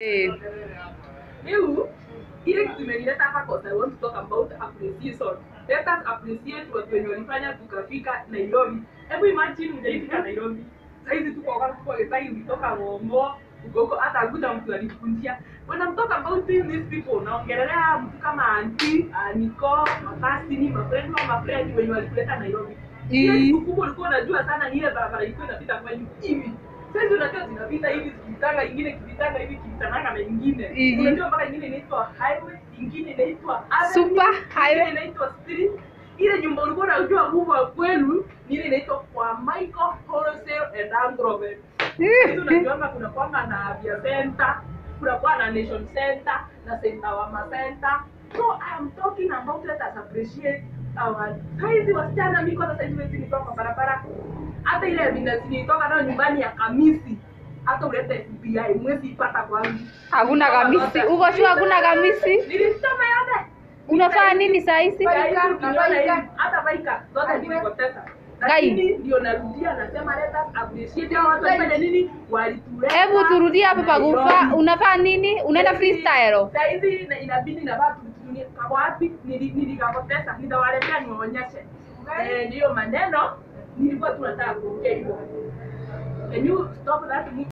Eh. Rĩu ile kitu imenileta hapa kwa sababu I want to talk about appreciation. Let us appreciate watu wenye walifanya tukafika Nairobi. Hebu imagine hujaifika Nairobi. Saizi tuko wakati tuko Githai ulitoka Ng'ong'o uko huko hata hakuna mtu alifundia. When I'm talking about these people naongelea mtu kama auntie, uh, Nico, makasini, mafriend wa mafriend wenye walikuleta Nairobi. Ile Ii. kitu kubwa ulikuwa unajua sana ni ile barabara ilikuwa inapita kwenyu hivi. Sasa unajua zinapita hivi zikitanga ingine kivitanga hivi kivitananga na ingine. Ii. Unajua mpaka ingine inaitwa highway, ingine inaitwa avenue, Super highway. ingine inaitwa street. Ile nyumba ulikuwa unajua kubwa kwenu ni ile inaitwa kwa Michael Wholesale and Agrovet. Hizo unajuanga kuna kwanga na Avia Center, kuna kwa na Nation Center na Center Wama Center. So I'm talking about let us appreciate our saizi wasichana mimi kwanza saizi wezi nitoka kwa barabara. Hata ile evidence nilitoka nayo nyumbani ya Kamisi. Hata ulete FBI mwezi ipata kwangu. Hakuna kamisi. Uko sure hakuna kamisi? Nilisoma yote. Unafanya nini saa hizi? Baika, baika. Hata baika zote nilipoteza. Lakini ndio narudia nasema let us appreciate hao watu wafanya nini walituleta. Hebu turudie hapo pakufa. Unafanya nini? Unaenda freestyle? Saa hizi ina- inabidi navaa tutunie kwa wapi nili- nilikapoteza nitawaletea niwaonyeshe. Eh, ndiyo maneno nilikuwa tunataka kuongea hivyo. Can you stop that?